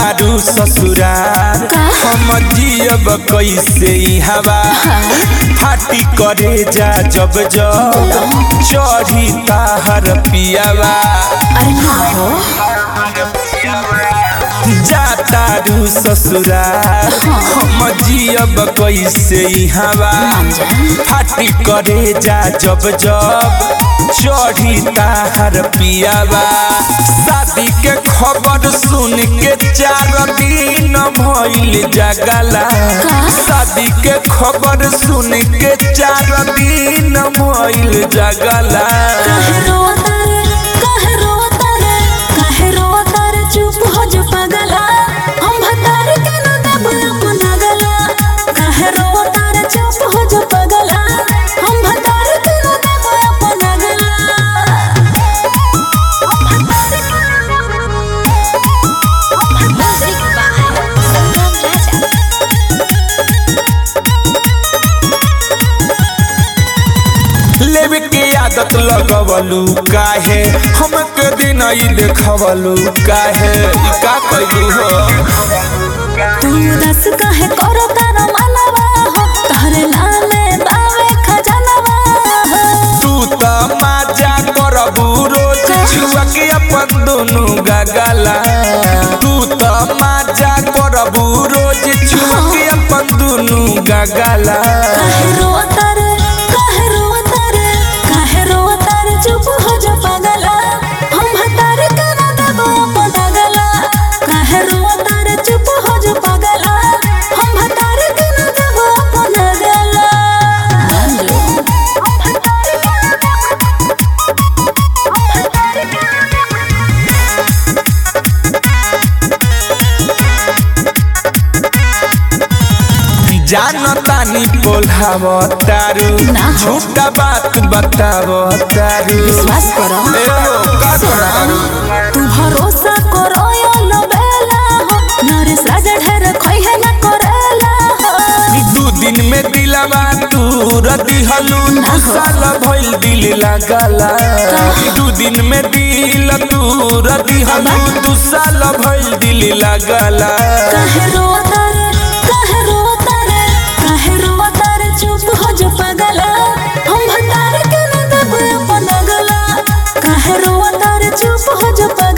तारू ससुरार हम जियब कैसे ई हवा फाटी करे जा जब जब चढ़ी ताहर पियावा अरे ना हो जा तारू ससुरार हम जियब कैसे ई हवा फाटी करे जा जब जब चढ़ी ताहर पियावा शादी के खबर सुन के चार दिन भइल जगला शादी के खबर सुन के चार दिन भइल जगला काहे रोता रे काहे रोता रे काहे रोता रे चुप हो जो पगला हम भतार के न देब अपना गला काहे रोता रे चुप हो जो पगला हम भतार के न देब अपना गला म्यूजिक बाय संगम राजा लेवे के आदत लगवलू काहे हमके दिन ई देखवलू काहे ई का कइलू हो तू दस काहे करो तारा मानवा हो तोहरे नामे बावे खजानवा हो तू त माजा करबू रोज छुआ के अपन दुनु गगला तू त माजा करबू रोज छुआ के अपन दुनु गगला काहे रोता रे काहे रोता रे काहे रोता रे चुप हो जा पगला हम भतार के न देबो अपना गला काहे रोता रे चुप हो जा पगला हम भतार के न देबो अपना गला मंजू हम भतार के न देबो हम भतार के न देबो जानतानी बोलाव तारू ना हो। झूठा बात बताव तारू विश्वास करो ए हो, का तारू तू भरोसा करो यो लबेला हो नरेश राजा ढेर खइहे न करेला हो दू दिन में दिलवा तू रदी हलू ना दू हो। साल भइल दिल लागला दू दिन में दिल तू रदी हलू दू साल भइल दिल लागला काहे रोता रे काहे रोता रे काहे रोता रे चुप हो जो पगला हम भतार के न देब अपना गला काहे रोता रे चुप हो जो पगला